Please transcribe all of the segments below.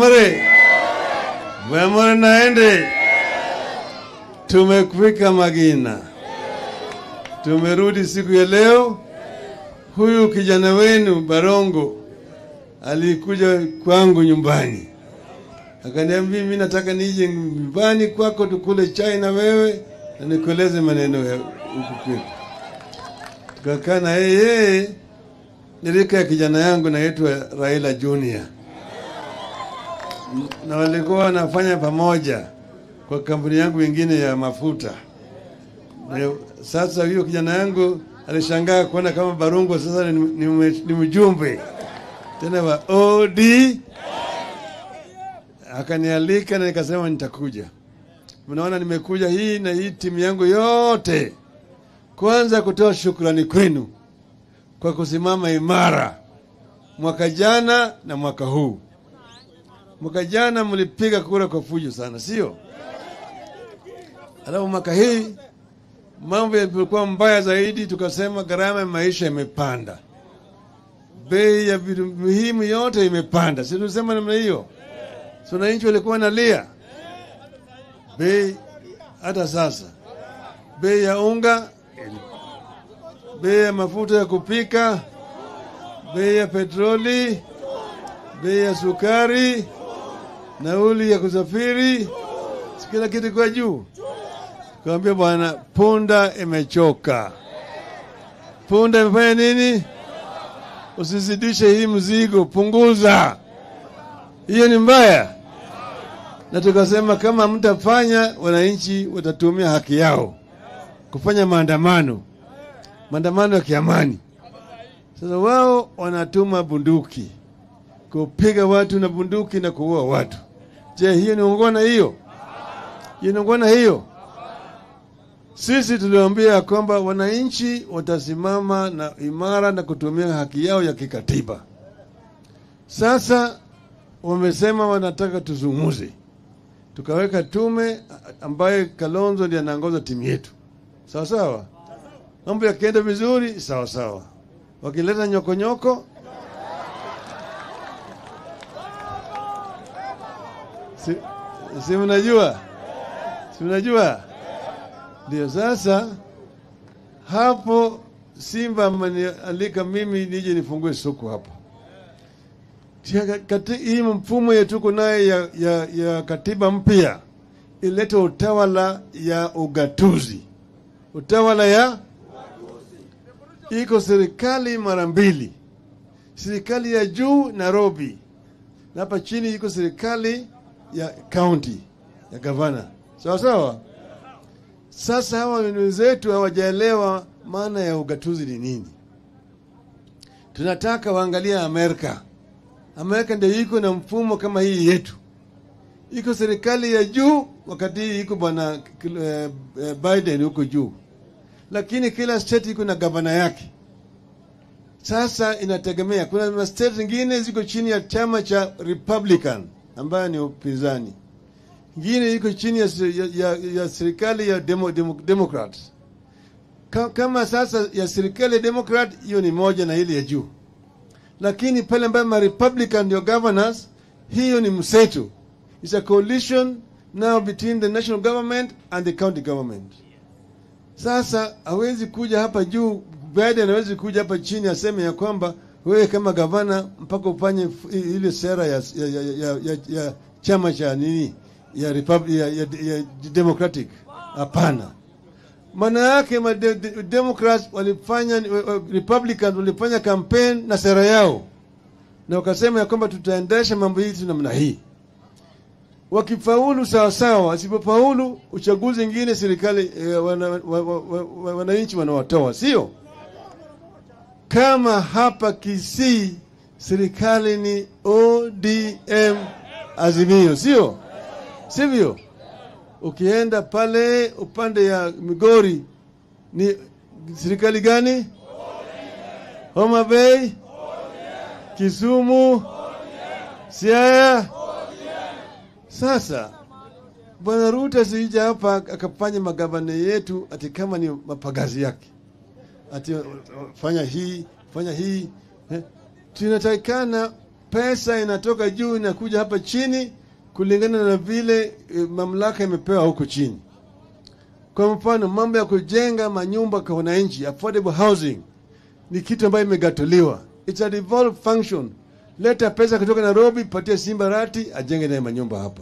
Mwemore, Mwemore naende. Tumefika Magina, tumerudi siku ya leo. Huyu kijana wenu Barongo alikuja kwangu nyumbani, akaniambia mimi nataka nije nyumbani kwako tukule chai na wewe na nikueleze maneno ya huku kwetu. Tukakaa na yeye, nilika ya kijana yangu naitwa Raila Junior na walikuwa wanafanya pamoja kwa kampuni yangu ingine ya mafuta. Na Sasa huyo kijana yangu alishangaa kuona kama Barungo sasa ni, ni, ni mjumbe tena wa OD. Akanialika na nikasema nitakuja. Mnaona nimekuja hii na hii timu yangu yote, kwanza kutoa shukrani kwenu kwa kusimama imara mwaka jana na mwaka huu. Mwaka jana mlipiga kura kwa fujo sana, sio? Alafu mwaka hii mambo yalikuwa mbaya zaidi, tukasema gharama ya maisha imepanda, bei ya vitu muhimu yote imepanda, si tulisema namna hiyo? Si wananchi walikuwa wanalia bei, hata sasa bei ya unga, bei ya mafuta ya kupika, bei ya petroli, bei ya sukari, nauli ya kusafiri, si kila kitu kwa juu. Kawambia bwana, punda imechoka. Punda imefanya nini? Usizidishe hii mzigo, punguza. Hiyo ni mbaya, na tukasema kama mtafanya, wananchi watatumia haki yao kufanya maandamano, maandamano ya kiamani. Sasa wao wanatuma bunduki kupiga watu na bunduki na kuua watu. Je, hiyo ni ungwana? Hiyo hiyo ni ungwana? Hiyo sisi tuliwaambia ya kwamba wananchi watasimama na imara na kutumia haki yao ya kikatiba. Sasa wamesema wanataka tuzungumze, tukaweka tume ambaye Kalonzo ndiye anaongoza timu yetu, sawa sawa. Mambo yakienda vizuri, sawa sawa. Wakileta nyokonyoko si, si mnajua, si mnajua ndio sasa hapo Simba amenialika mimi nije nifungue soko hapo. Tia- kati- Hii mfumo yetu tuko naye ya, ya, ya katiba mpya ilete utawala ya ugatuzi, utawala ya iko serikali mara mbili, serikali ya juu Nairobi, na hapa chini iko serikali ya county ya gavana, sawa sawa. Sasa hawa wenzetu hawajaelewa maana ya ugatuzi ni nini. Tunataka waangalia Amerika. Amerika ndio iko na mfumo kama hii yetu, iko serikali ya juu, wakati hii iko bwana eh, eh, Biden huko juu, lakini kila state iko na gavana yake. Sasa inategemea, kuna state zingine ziko chini ya chama cha Republican ambayo ni upinzani ingine iko chini ya, ya, ya, ya serikali ya demo, demo, Democrat. Ka- Kama sasa ya serikali ya Democrat, hiyo ni moja na ile ya juu, lakini pale ambayo ma Republican ndio governors, hiyo ni mseto. It's a coalition now between the national government and the county government. Sasa hawezi kuja hapa juu, Biden hawezi kuja hapa chini aseme ya kwamba wewe kama gavana mpaka ufanye f- ile sera ya, ya, ya, ya, ya, ya chama cha nini ya, Republic, ya, ya, ya Democratic. Hapana, maana yake ma de, de, Democrats walifanya wa- wa- Republicans walifanya campaign na sera yao na wakasema ya kwamba tutaendesha mambo hizi namna hii. Wakifaulu sawa sawa, wasipofaulu uchaguzi ingine serikali eh, wana, wa, wa, wa, wa, wananchi wanawatoa, sio kama hapa Kisii serikali ni ODM Azimio, sio sivyo? Ukienda pale upande ya Migori ni serikali gani? Homa Bay, Kisumu, Siaya. Sasa Bwana Ruto asija hapa akafanya magavana yetu ati kama ni mapagazi yake, ati uh, fanya hii fanya hii eh. Tunatakikana pesa inatoka juu inakuja hapa chini kulingana na vile eh, mamlaka imepewa huko chini. Kwa mfano, mambo ya kujenga manyumba kwa wananchi, affordable housing, ni kitu ambayo imegatuliwa. It's a devolved function. Leta pesa kutoka Nairobi, patia Simba Rati ajenge naye manyumba hapa.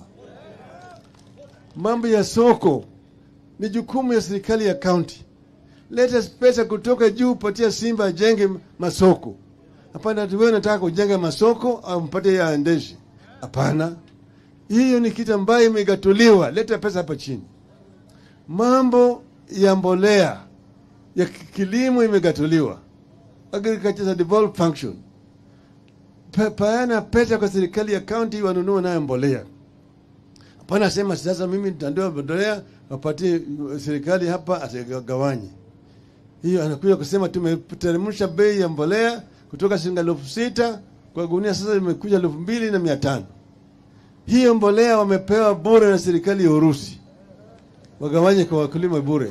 Mambo ya soko ni jukumu ya serikali ya kaunti. Leta pesa kutoka juu, patia Simba ajenge masoko. Hapana, ati wewe unataka kujenga masoko au mpate ya aendeshe. Hapana, hiyo ni kitu ambayo imegatuliwa. Leta pesa hapa chini. Mambo ya mbolea ya ki- kilimo imegatuliwa. Agriculture is a devolved function. Pa- Paana pesa kwa serikali ya kaunti wanunue nayo mbolea. Hapana, sema sasa mimi nitandoa mbolea wapatie uh, serikali hapa asigawanye. Hiyo anakuja kusema tumeteremsha bei ya mbolea kutoka shilingi elfu sita kwa gunia, sasa imekuja elfu mbili na mia tano. Hiyo mbolea wamepewa bure na serikali ya Urusi, wagawanye kwa wakulima bure.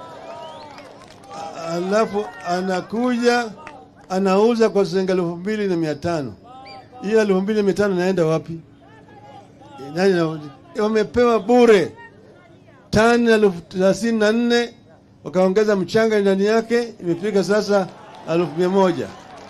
A- Alafu anakuja anauza kwa shilingi elfu mbili na mia tano. Hiyo elfu mbili na mia tano inaenda wapi? Nani na- wamepewa bure tani elfu thelathini na nne wakaongeza mchanga ndani yake, imefika sasa elfu mia moja.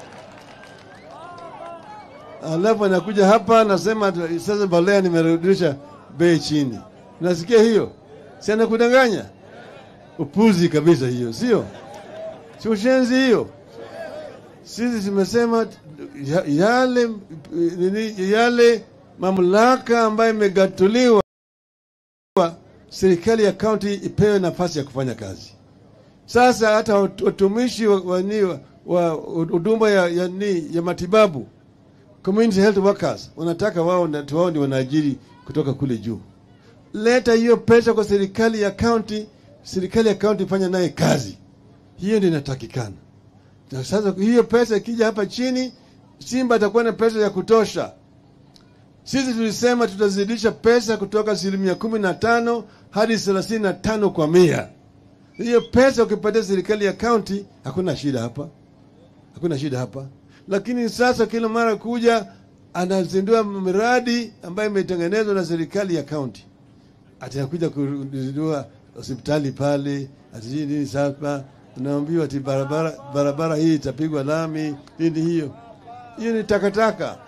Alafu anakuja hapa anasema ati sasa mbolea nimerudisha bei chini. Unasikia hiyo? Si anakudanganya? Upuzi kabisa hiyo, sio? Si ushenzi hiyo? Sisi tumesema ya- yale nini, yale mamlaka ambayo imegatuliwa serikali ya kaunti ipewe nafasi ya kufanya kazi. Sasa hata wat- watumishi wa, wa, ni- wa, wa huduma ya, ya, ni, ya matibabu community health workers wanataka wao na- wao ndio wanaajiri kutoka kule juu. Leta hiyo pesa kwa serikali ya kaunti, serikali ya kaunti ifanya naye kazi. Hiyo ndio inatakikana. Na sasa hiyo pesa ikija hapa chini, Simba atakuwa na pesa ya kutosha. Sisi tulisema tutazidisha pesa kutoka asilimia kumi na tano hadi thelathini na tano kwa mia. Hiyo pesa ukipatia serikali ya kaunti, hakuna shida hapa, hakuna shida hapa. Lakini sasa kila mara kuja anazindua miradi ambayo imetengenezwa na serikali ya kaunti, atakuja kuzindua hospitali pale, atijii nini sasa, unaambiwa ati barabara, barabara hii itapigwa lami nini. Hiyo hiyo ni takataka.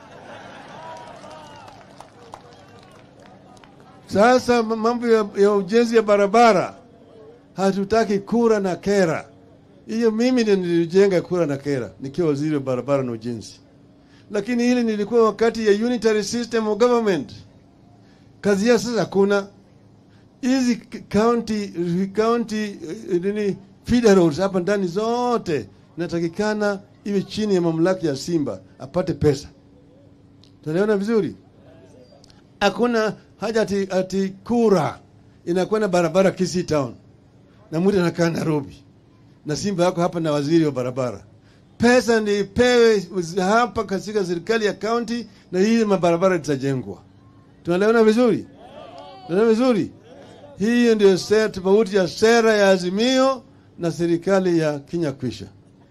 Sasa mambo ya, ya ujenzi ya barabara hatutaki kura na kera. Hiyo mimi ndio nilijenga kura na kera nikiwa waziri wa barabara na ujenzi, lakini hili nilikuwa wakati ya unitary system of government. Kazi ya sasa hakuna hizi k- county county eh, nini feeder roads hapa ndani zote inatakikana iwe chini ya mamlaka ya Simba apate pesa. Tunaona vizuri? Hakuna haja ati, ati kura inakwenda barabara Kisii town na mtu anakaa Nairobi na Simba yako hapa na waziri wa barabara. Pesa ndi ipewe hapa katika serikali ya kaunti na hii mabarabara itajengwa. Tunaelewana vizuri? Tunaelewana vizuri? Hiyo ndio sera tofauti ya sera ya Azimio na serikali ya Kenya Kwisha.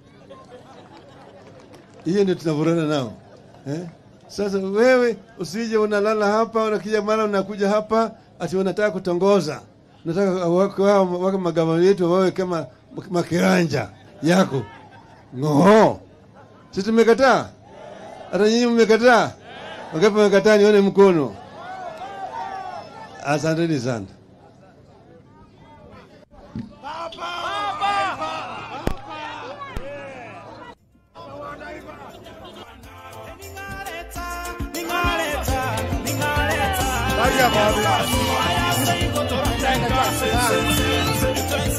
Hiyo ndio tunavurana nao eh? Sasa wewe usije unalala hapa, unakija mara unakuja hapa ati unataka kutongoza, unataka wako wao wako magavana yetu wawe kama makiranja yako ng'oo. Sisi tumekataa, hata nyinyi mmekataa. Wangapi mmekataa? Nione mkono. Asanteni sana. Ningaleta, ningaleta.